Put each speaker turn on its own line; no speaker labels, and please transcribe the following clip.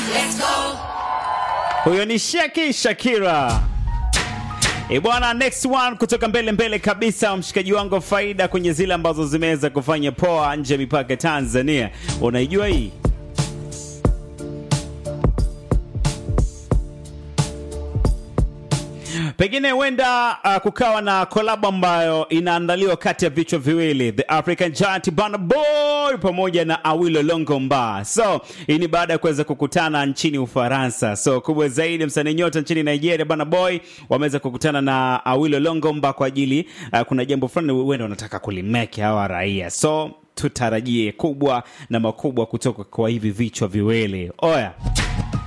Huyo ni Shaki Shakira. E bwana, next one kutoka mbele mbele kabisa, mshikaji wangu wa faida kwenye zile ambazo zimeweza kufanya poa nje ya mipaka ya Tanzania. Unaijua hii? Pengine huenda uh, kukawa na kolabo ambayo inaandaliwa kati ya vichwa viwili The African Giant Burna Boy pamoja na Awilo Longomba. So hii ni baada ya kuweza kukutana nchini Ufaransa. So kubwa zaidi, msanii nyota nchini Nigeria Burna Boy wameweza kukutana na Awilo Longomba kwa ajili uh, kuna jambo fulani huenda wanataka kulimeke hawa raia. So tutarajie kubwa na makubwa kutoka kwa hivi vichwa viwili. Oya.